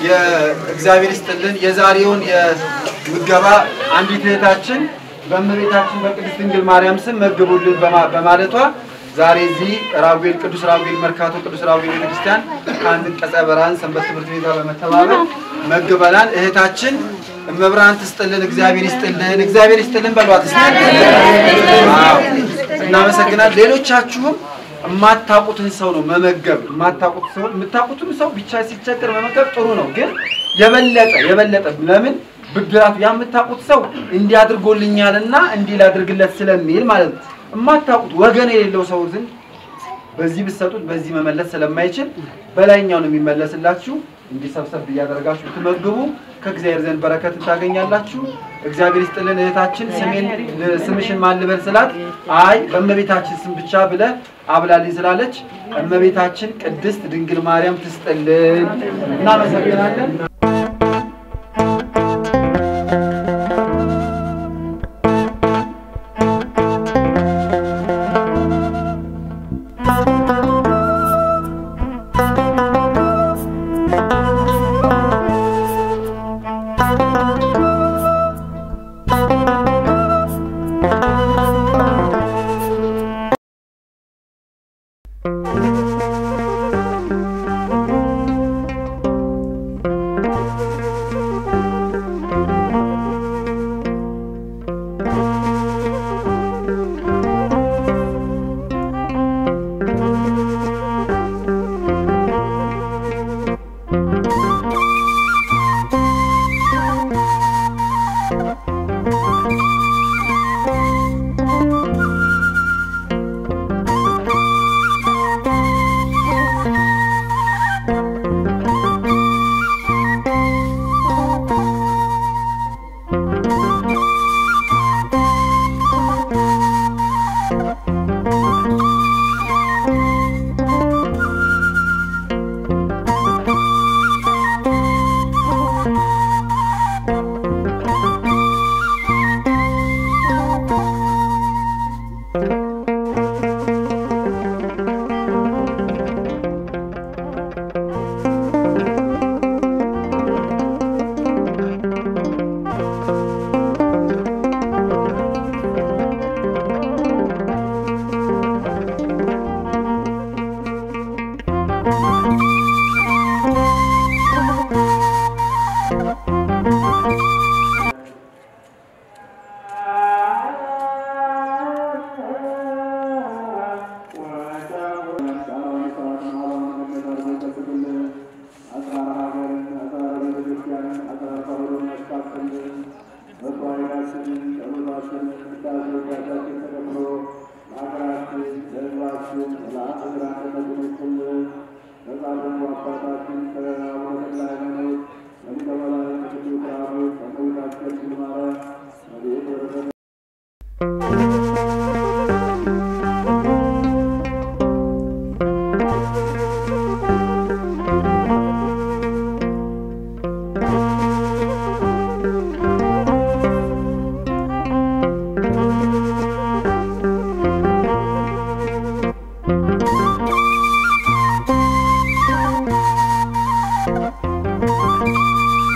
የእግዚአብሔር ይስጥልን። የዛሬውን የምገባ አንዲት እህታችን በእመቤታችን በቅድስት ድንግል ማርያም ስም መግቡልን በማ- በማለቷ ዛሬ እዚህ ራጉኤል ቅዱስ ራጉኤል መርካቶ ቅዱስ ራጉኤል ቤተክርስቲያን ከአንድ ቀጸ ብርሃን ሰንበት ትምህርት ቤት ጋር በመተባበር መግበናል። እህታችን እመብርሃን ትስጥልን፣ እግዚአብሔር ይስጥልን፣ እግዚአብሔር ይስጥልን በሏት። እስኪ። አዎ፣ እናመሰግናለን። ሌሎቻችሁም የማታውቁትን ሰው ነው መመገብ። የማታውቁት ሰው የምታውቁትን ሰው ብቻ ሲቸገር መመገብ ጥሩ ነው፣ ግን የበለጠ የበለጠ ለምን ብድራቱ ያ የምታውቁት ሰው እንዲህ አድርጎልኛልና እንዲህ ላድርግለት ስለሚል ማለት ነው። የማታውቁት ወገን የሌለው ሰው ዝንድ በዚህ ብትሰጡት በዚህ መመለስ ስለማይችል በላይኛው ነው የሚመለስላችሁ። እንዲሰብሰብ እያደረጋችሁ ትመግቡ ከእግዚአብሔር ዘንድ በረከት ታገኛላችሁ። እግዚአብሔር ይስጥልን። እህታችን ስሜን ስምሽን ማን ልበል ስላት አይ በእመቤታችን ስም ብቻ ብለ አብላልኝ ስላለች እመቤታችን ቅድስት ድንግል ማርያም ትስጥልን። እናመሰግናለን።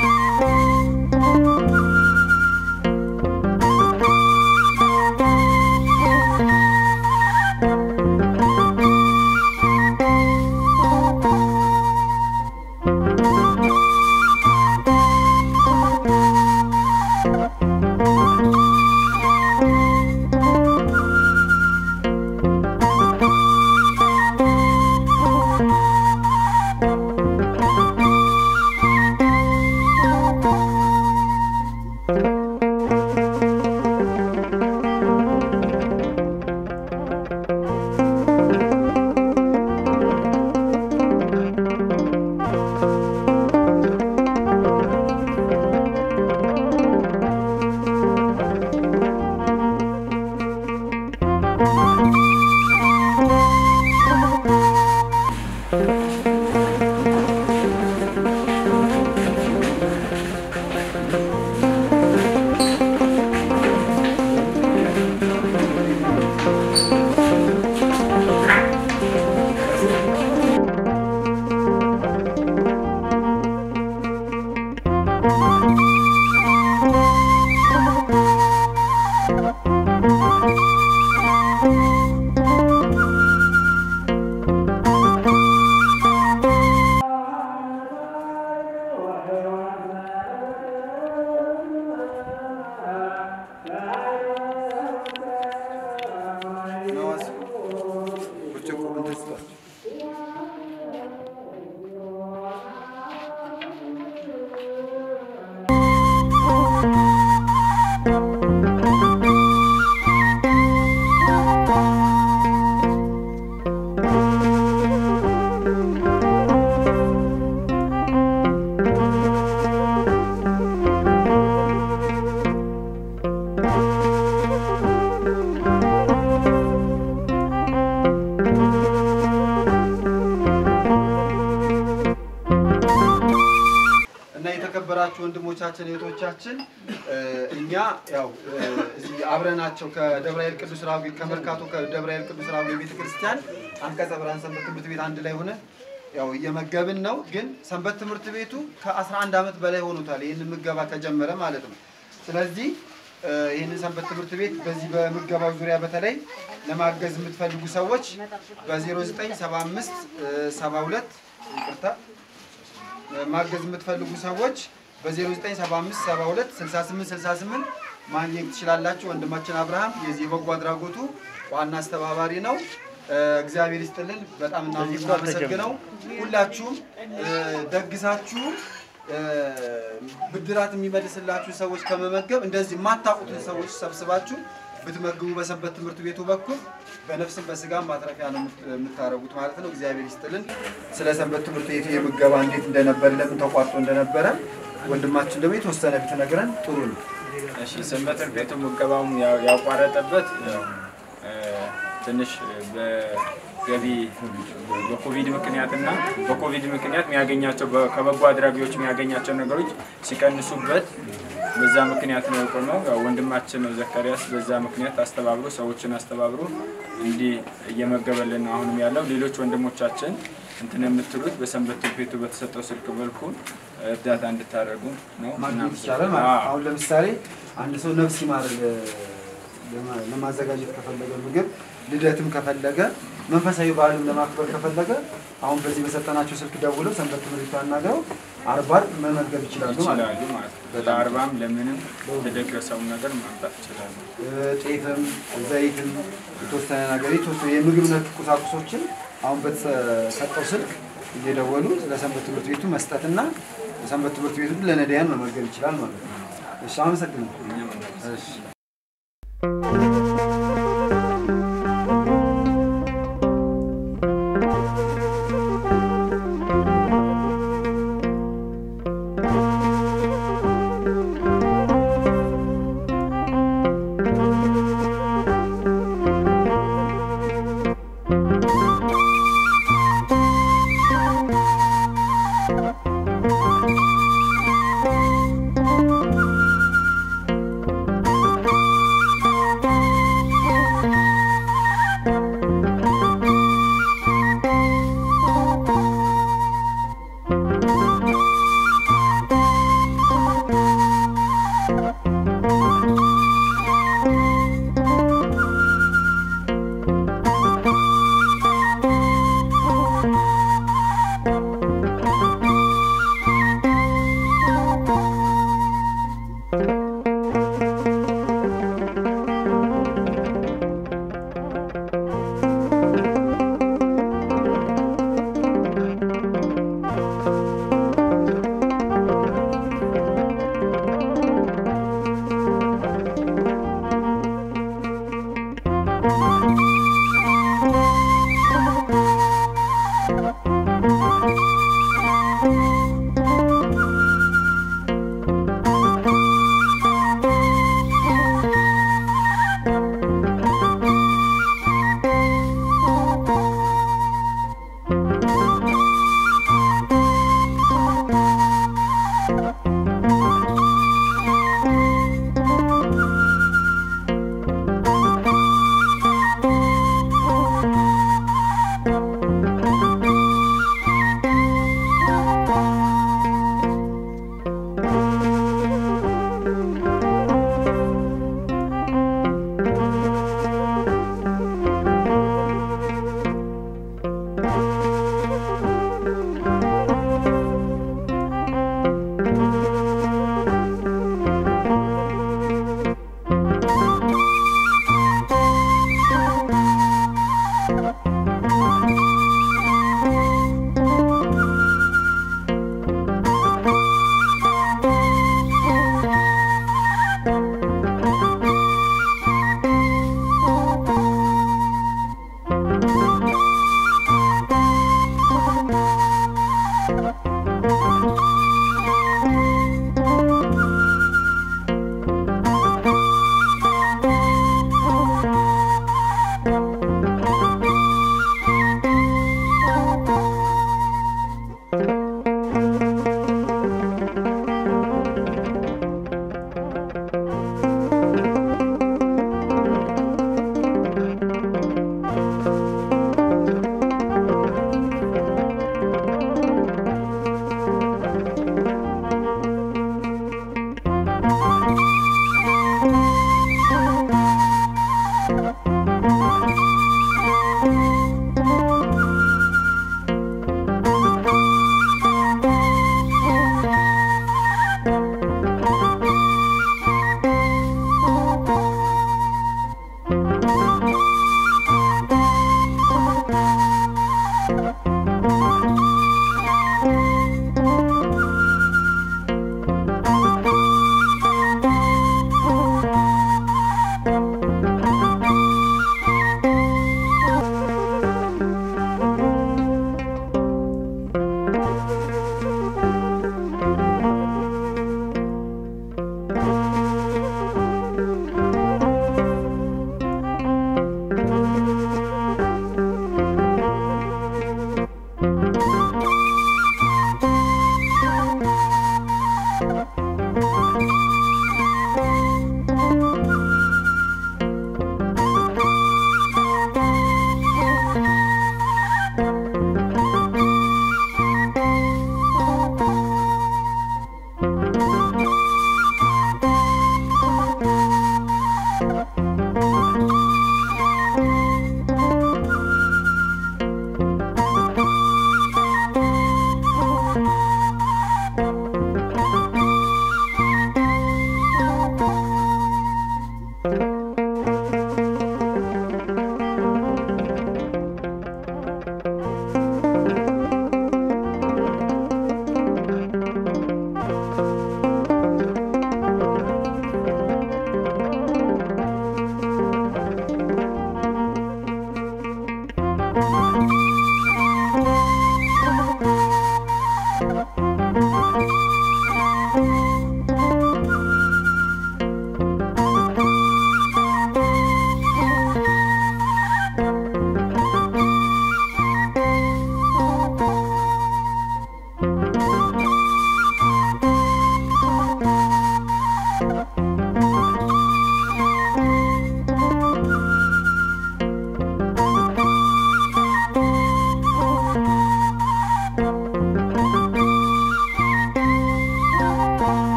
Thank እና የተከበራችሁ ወንድሞቻችን እህቶቻችን እ እኛ ያው እ እዚህ አብረናቸው ከደብረ ኃይል ቅዱስ ራጉኤል ከመርካቶ ከደብረ ኃይል ቅዱስ ራጉኤል ቤተክርስቲያን አንቀጸ ብርሃን ሰንበት ትምህርት ቤት አንድ ላይ ሆነ ያው እየመገብን ነው። ግን ሰንበት ትምህርት ቤቱ ከ11 ዓመት በላይ ሆኖታል ይህንን ምገባ ከጀመረ ማለት ነው። ስለዚህ እ ይህንን ሰንበት ትምህርት ቤት በዚህ በምገባው ዙሪያ በተለይ ለማገዝ የምትፈልጉ ሰዎች በ0975 72 ይቅርታ ማገዝ የምትፈልጉ ሰዎች በ0975 72 68 68 ማግኘት ትችላላችሁ። ወንድማችን አብርሃም የዚህ የበጎ አድራጎቱ ዋና አስተባባሪ ነው። እ እግዚአብሔር ይስጥልን። በጣም እናመሰግነው። ሁላችሁም እ ደግሳችሁ እ ብድራት የሚመልስላችሁ ሰዎች ከመመገብ እንደዚህ የማታውቁትን ሰዎች ሰብስባችሁ ብትመግቡ በሰንበት ትምህርት ቤቱ በኩል በነፍስም በስጋም ማትረፊያ ነው የምት- የምታረጉት ማለት ነው። እግዚአብሔር ይስጥልን። ስለ ሰንበት ትምህርት ቤቱ የምገባ እንዴት እንደነበረ ለምን ተቋርጦ እንደነበረ ወንድማችን ደግሞ የተወሰነ ብትነግረን ጥሩ ነው። እሺ ሰንበት ትምህርት ቤቱ ምገባውን ያው- ያቋረጠበት ያው እ ትንሽ በገቢ በኮቪድ ምክንያት እና በኮቪድ ምክንያት የሚያገኛቸው በ- ከበጎ አድራጊዎች የሚያገኛቸው ነገሮች ሲቀንሱበት በዛ ምክንያት ነው የቆመው። ያው ወንድማችን ዘካሪያስ በዛ ምክንያት አስተባብሮ ሰዎችን አስተባብሮ እንዲህ እየመገበልን ነው አሁንም ያለው። ሌሎች ወንድሞቻችን እንትን የምትሉት በሰንበት ትምህርት ቤቱ በተሰጠው ስልክ መልኩ እርዳታ እንድታደርጉ ነው። ማግኘት ይቻላል ማለት ነው። አሁን ለምሳሌ አንድ ሰው ነፍስ ይማር ለ- ለማ- ለማዘጋጀት ከፈለገ ምግብ ልደትም ከፈለገ መንፈሳዊ በዓልም ለማክበር ከፈለገ አሁን በዚህ በሰጠናቸው ስልክ ደውለው ሰንበት ትምህርት ቤቱ አናግረው አርባር መመገብ ይችላሉ ማለት ነው። ይችላሉ ማለት ነው። ለአርባም ለምንም የተደገሰውን ነገር ማምጣት ይችላሉ። እ ጤፍም ዘይትም የተወሰነ ነገር የተወሰነ የምግብ ነክ ቁሳቁሶችን አሁን በተሰጠው ስልክ እየደወሉ ለሰንበት ትምህርት ቤቱ መስጠትና ሰንበት ትምህርት ቤቱ ለነዳያን መመገብ ይችላል ማለት ነው። እሺ፣ አመሰግናለሁ። እኛም እሺ።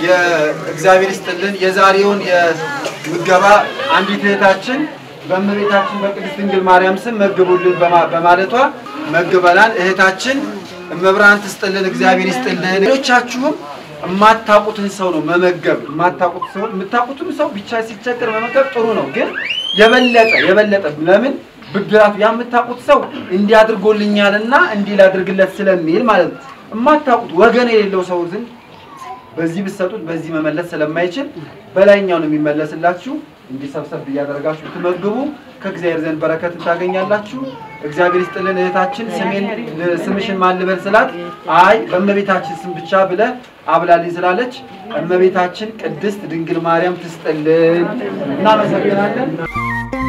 የእግዚአብሔር ይስጥልን። የዛሬውን የምገባ አንዲት እህታችን በእመቤታችን በቅድስት ድንግል ማርያም ስም መግቡልን በማ- በማለቷ መግበናል። እህታችን እመብርሃን ትስጥልን፣ እግዚአብሔር ይስጥልን። ሌሎቻችሁም የማታውቁትን ሰው ነው መመገብ። የማታውቁት ሰው የምታውቁትም ሰው ብቻ ሲቸገር መመገብ ጥሩ ነው፣ ግን የበለጠ የበለጠ ለምን ብድራቱ የምታውቁት ሰው እንዲህ አድርጎልኛልና እንዲህ ላድርግለት ስለሚል ማለት ነው። የማታውቁት ወገን የሌለው ሰው ዝም በዚህ ብትሰጡት በዚህ መመለስ ስለማይችል በላይኛው ነው የሚመለስላችሁ። እንዲህ ሰብሰብ እያደረጋችሁ ብትመግቡ ከእግዚአብሔር ዘንድ በረከትን ታገኛላችሁ። እግዚአብሔር ይስጥልን። እህታችን ስሜን ስምሽን ማን ልበል ስላት አይ በእመቤታችን ስም ብቻ ብለህ አብላልኝ ስላለች እመቤታችን ቅድስት ድንግል ማርያም ትስጥልን። እናመሰግናለን።